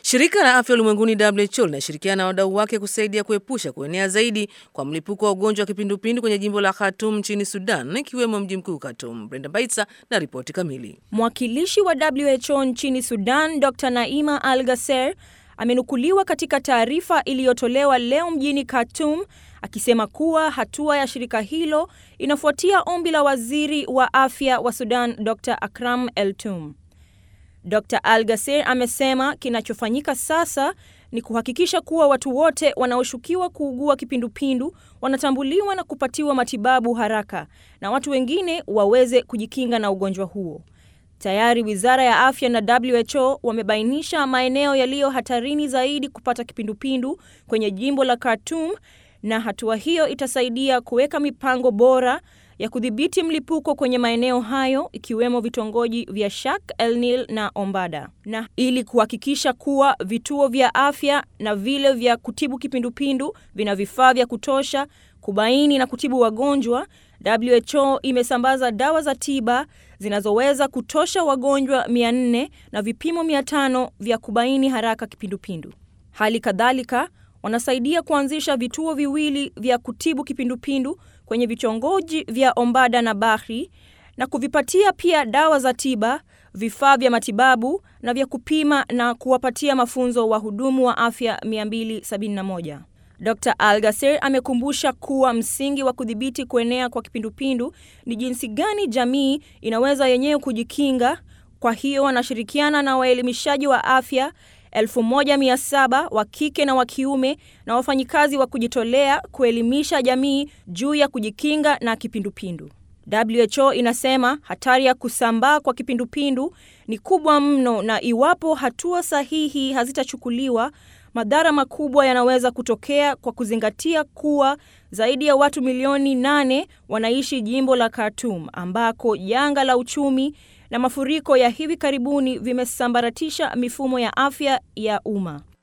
Shirika la Afya Ulimwenguni WHO linashirikiana na wadau wake kusaidia kuepusha kuenea zaidi kwa mlipuko wa ugonjwa wa kipindupindu kwenye jimbo la Khartoum nchini Sudan, ikiwemo mji mkuu Khartoum. Brenda Baitsa na ripoti kamili. Mwakilishi wa WHO nchini Sudan, Dr. Naima Al Gasser amenukuliwa katika taarifa iliyotolewa leo mjini Khartoum akisema kuwa hatua ya shirika hilo inafuatia ombi la waziri wa afya wa Sudan, Dr. Akram El Tum. Dr. Al Gasser amesema kinachofanyika sasa ni kuhakikisha kuwa watu wote wanaoshukiwa kuugua kipindupindu wanatambuliwa na kupatiwa matibabu haraka na watu wengine waweze kujikinga na ugonjwa huo. Tayari Wizara ya Afya na WHO wamebainisha maeneo yaliyo hatarini zaidi kupata kipindupindu kwenye jimbo la Khartoum na hatua hiyo itasaidia kuweka mipango bora ya kudhibiti mlipuko kwenye maeneo hayo ikiwemo vitongoji vya Shak El Nil na Ombada. Na ili kuhakikisha kuwa vituo vya afya na vile vya kutibu kipindupindu vina vifaa vya kutosha kubaini na kutibu wagonjwa, WHO imesambaza dawa za tiba zinazoweza kutosha wagonjwa 400 na vipimo 500 vya kubaini haraka kipindupindu. Hali kadhalika wanasaidia kuanzisha vituo viwili vya kutibu kipindupindu kwenye vitongoji vya Ombada na Bahri na kuvipatia pia dawa za tiba, vifaa vya matibabu na vya kupima na kuwapatia mafunzo wahudumu wa afya 271. Dr. Al Gasser amekumbusha kuwa msingi wa kudhibiti kuenea kwa kipindupindu ni jinsi gani jamii inaweza yenyewe kujikinga. Kwa hiyo wanashirikiana na waelimishaji wa afya 1700 wa kike na wa kiume na wafanyikazi wa kujitolea kuelimisha jamii juu ya kujikinga na kipindupindu. WHO inasema hatari ya kusambaa kwa kipindupindu ni kubwa mno na iwapo hatua sahihi hazitachukuliwa, madhara makubwa yanaweza kutokea kwa kuzingatia kuwa zaidi ya watu milioni nane wanaishi jimbo la Khartoum ambako janga la uchumi na mafuriko ya hivi karibuni vimesambaratisha mifumo ya afya ya umma.